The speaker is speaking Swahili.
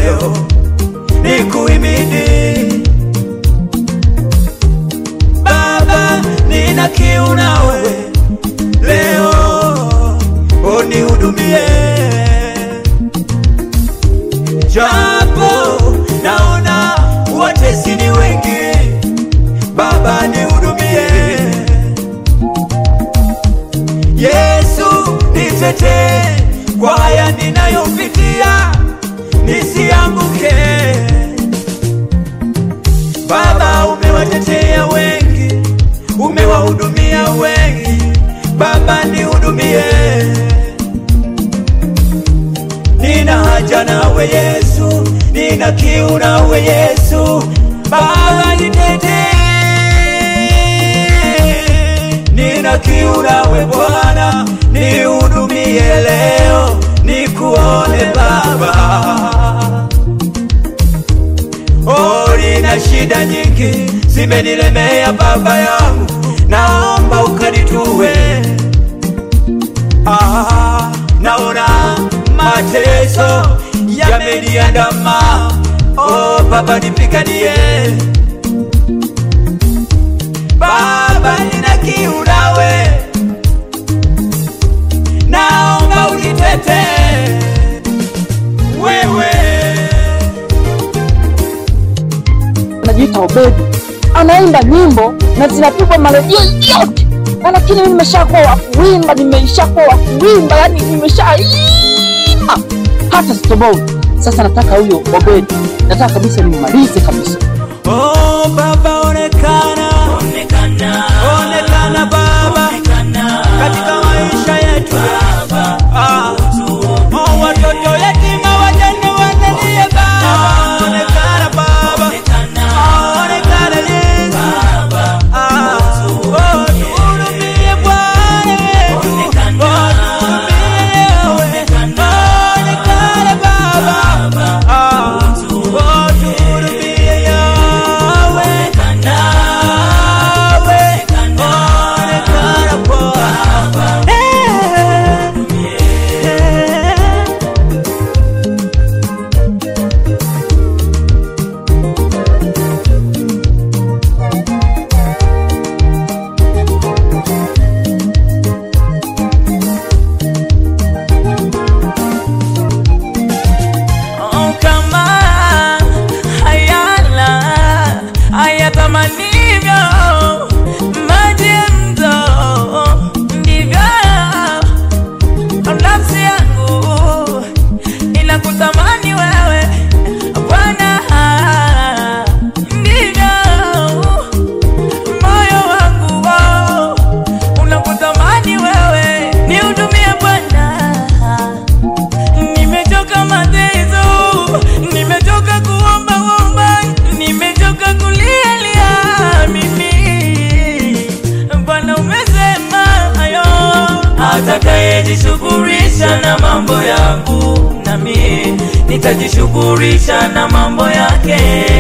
leo nikuimidi Baba, nina kiu nawe leo, unihudumie japo naona watesi ni wengi, Baba nihudumie. Yesu nitetee kwa haya ninayopitia, nisianguke. Baba, umewatetea wengi, umewahudumia wengi, Baba nihudumie. Nina haja nawe Yesu, nina kiu nawe Yesu, Baba nitetee. Nina kiu nawe Bwana, nihudumie leo, nikuone Baba. Oh, nina shida nyingi zimenilemea Baba yangu, naomba ukanitue. Ah, naona mateso yameniandama. Oh, Baba nipiganie. Baba nina kiu nawe, naomba unitetee wewe. anajiita Obedi, anaimba nyimbo na zinapigwa maredio yote, na lakini mimi nimeshakuwa wa kuimba, nimeshakuwa wa kuimba, yani nimeshaimba hata sitoboi. Sasa nataka huyo Obedi, nataka kabisa nimmalize kabisa. Oh, Baba onekana, Onekana, onekana Baba katika maisha yetu Ah, oh, watoto yatima wajane wanalie Baba, onekana Baba, Ah, onekana Yesu, Ah, oh, tuhurumie Bwana wetu, oh, tuhurumie wewe, onekana Baba, Ah, oh, tuhurumie Yawe, Yawe, onekana Bwana. Eh, eh. Oh, kama hayala hayatamanivyo maji ya mto, ndivyo nafsi yangu inakutamani wewe Bwana, ndivyo moyo wangu oh, unakutamani wewe, nihudumie Bwana. Nimechoka mateso, nimechoka kuomba omba, nimechoka kulia lia mimi. Bwana umesema hayo, atakayejishughulisha na mambo yangu, nami nitajishughulisha na mambo yake.